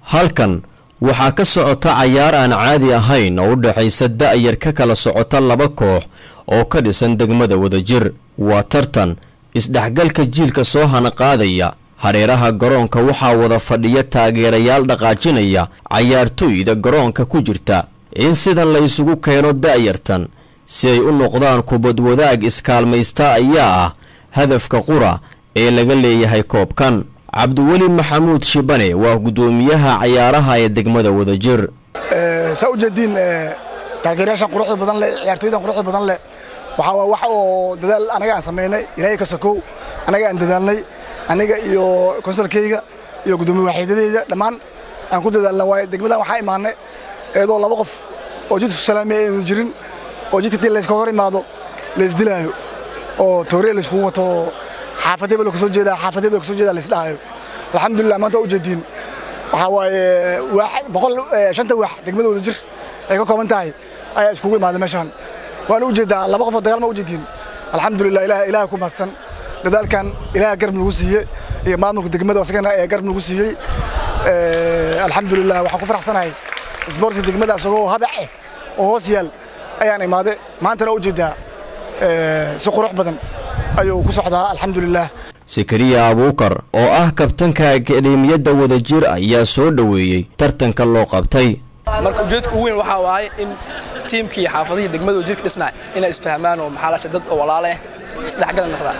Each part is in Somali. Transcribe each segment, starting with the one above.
halkan waxaa ka socota cayaar aan caadi ahayn oo u dhexaysa da'yar ka kala socota laba koox oo ka dhisan degmada wadajir waa tartan isdhexgalka jiilka soo hanaqaadaya hareeraha garoonka waxaa wada fadhiya taageerayaal dhaqaajinaya cayaartooyda garoonka ku jirta in sidan la isugu keeno da'yartan si ay u noqdaan kubad wadaag iskaalmaysta ayaa ah hadafka qura ee laga leeyahay koobkan cabdiweli maxamuud shibane waa guddoomiyaha cayaaraha ee degmada wadajir saa ujeediin taageerayaashan quruxda badan leh ciyaartooydan quruxda badan leh waxaa waa wax oo dadaal anaga aan samaynay ilaahay ka sokow anaga aan dadaalnay aniga iyo konsolkeyga iyo guddoomiye waaxiidadeyda dhammaan aan ku dadaalna waayo degmadan waxaa imaanay eedoo laba qof oo jidku salaamiya aynan jirin oo jidka dii layska hor imaado laysdilaayo oo tooriya layskugu wato xaafadee ba kasoo jeedaa xaafadee ba kasoo jeedaa laysdhahayo alxamdulilah maanta waa ujeediin waxaa waaye boqol shanta waax degmada wadajir ay ka kooban tahay ayaa iskugu imaaday meeshaan waana ujeedaa laba qof oo dagaal ma ujeediin alxamdulilah ilaah ilaah ku mahadsan dadaalkan ilaah garab nagu siiyey iyo maamulka degmada asagana ee garab nagu siiyey alxamdulilah waxaan ku faraxsanahay isboortiga degmada isagoo habac eh oo hoos yaal ayaan imaaday maantana ujeedaa si qurux badan ayuu ku socdaa alxamdulilah sakariya abuukar oo ah kabtanka akademiyadda wadajir ayaa soo dhoweeyey tartanka loo qabtay marka ujeedka ugu weyn waxaa waaye in tiimkii xaafadihii degmada wadajirka dhisnaa inay isfahmaan oo maxaa lasha dad oo walaale ah isdhexgal noqdaan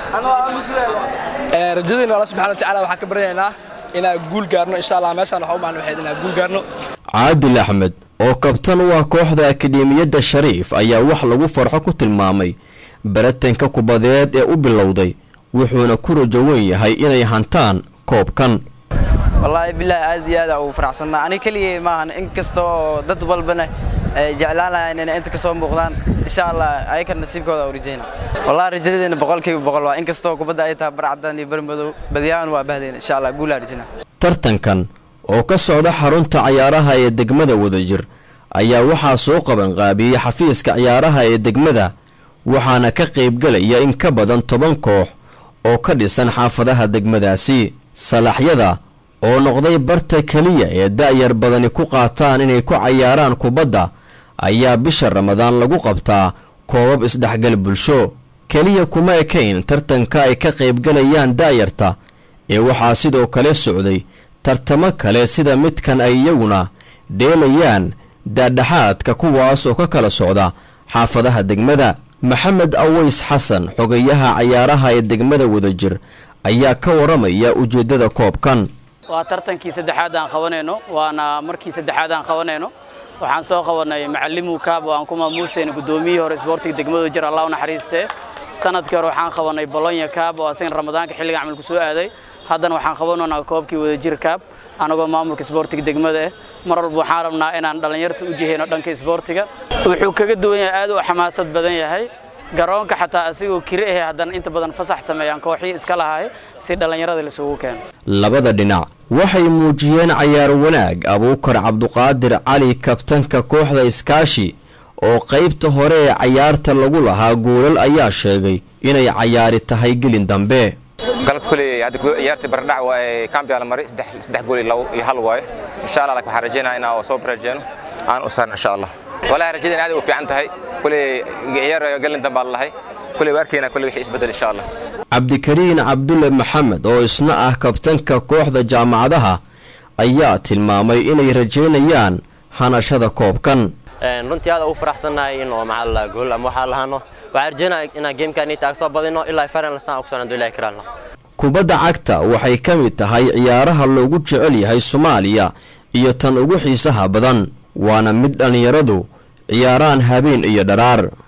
rajadayna alla subxana watacaala waxaan ka baryaynaa inaan guul gaarno insha allah meeshaan waxa u macno waxayd inaan guul gaarno caadil axmed oo kabtan u ah kooxda akademiyadda shariif ayaa wax lagu farxo ku tilmaamay baratanka kubadeed ee u bilowday wuxuuna ku rajo weyn yahay inay hantaan koobkan wallaahi bilaahi aad iyo aad ugu faraxsannaa aniga keligay maahan in kasta oo dad walbana ay jeclaanayaan inay inta ka soo muuqdaan insha allah ayakan nasiibkooda u rajayna wallahi rajadeena boqolkiiba boqol waa in kastoo kubadda ay tahay barcadaan iyo barmadow badiyahan waa bahdayna insha allah guulaa rajayna tartankan oo ka socda xarunta cayaaraha ee degmada wadajir ayaa waxaa soo qabanqaabiyey xafiiska ciyaaraha ee degmada waxaana ka qaybgelaya in ka badan toban koox oo ka dhisan xaafadaha degmadaasi salaxyada oo noqday barta keliya ee da'yar badani ku qaataan inay ku cayaaraan kubadda ayaa bisha ramadaan lagu qabtaa koobab isdhexgal bulsho keliya kuma ekayn tartanka ay ka qaybgelayaan da'yarta ee waxaa sidoo kale socday tartamo kale sida midkan ay iyaguna dheelayaan daadhaxaadka kuwaas oo ka kala socda xaafadaha degmada maxamed aways xasan xogayaha cayaaraha ee degmada wadajir ayaa ka waramaya ujeeddada koobkan waa tartankii saddexaad aan qabanayno waana markii saddexaad aan qabanayno waxaan soo qabanay macalimu kaab oo aan ku maamuusayno guddoomiyihii hore isboortiga degmada wadajir allah u naxariistee sanadkii hore waxaan qabanay bolonya kaab oo asagan ramadaanka xilliga camalku soo aaday haddana waxaan qabanaynaa koobkii wadajir kaab anagoo maamulka isboortiga degmada ah mar walba waxaan rabnaa inaan dhallinyarta u jihayno dhanka isboortiga wuxuu kaga duwan yahay aad u xamaasad badan yahay garoonka xataa asigoo kiri ahe haddana inta badan fasax sameeyaan kooxii iska lahay si dhallinyarada laisugu keeno labada dhinac waxay muujiyeen cayaar wanaag abuukar cabduqaadir cali kabtanka kooxda iskaashi oo qaybta hore ee cayaarta lagu lahaa goolal ayaa sheegay inay cayaari tahay gelin dambe galad kuley hadda ciyaartii baradhac waaye kambiyaa la maray saddex gool iyo hal waaye insha allah waxaan rajaynaa inaan soo barajeeno aan u saarno insha allah walahi rajadeen aad u fiican tahay kuley ciyaar gelin dambaa lalahay kuley waarkeena kuley wixii isbedel insha allah cabdikariin cabdulle maxamed oo isna ah kabtanka kooxda jaamacadaha ayaa tilmaamay inay rajaynayaan hanashada koobkan runtii aad ugu faraxsannahay in oo maxaa la gool ama waxaa lahaano waxaan rajaynaya inaan geemkaan taag soo badino ilaa final saan ku socnaan ilaahi karaalna kubadda cagta waxay ka mid tahay ciyaaraha loogu jecel yahay soomaaliya iyo tan ugu xiisaha badan waana mid dhallinyaradu ciyaaraan habeen iyo dharaar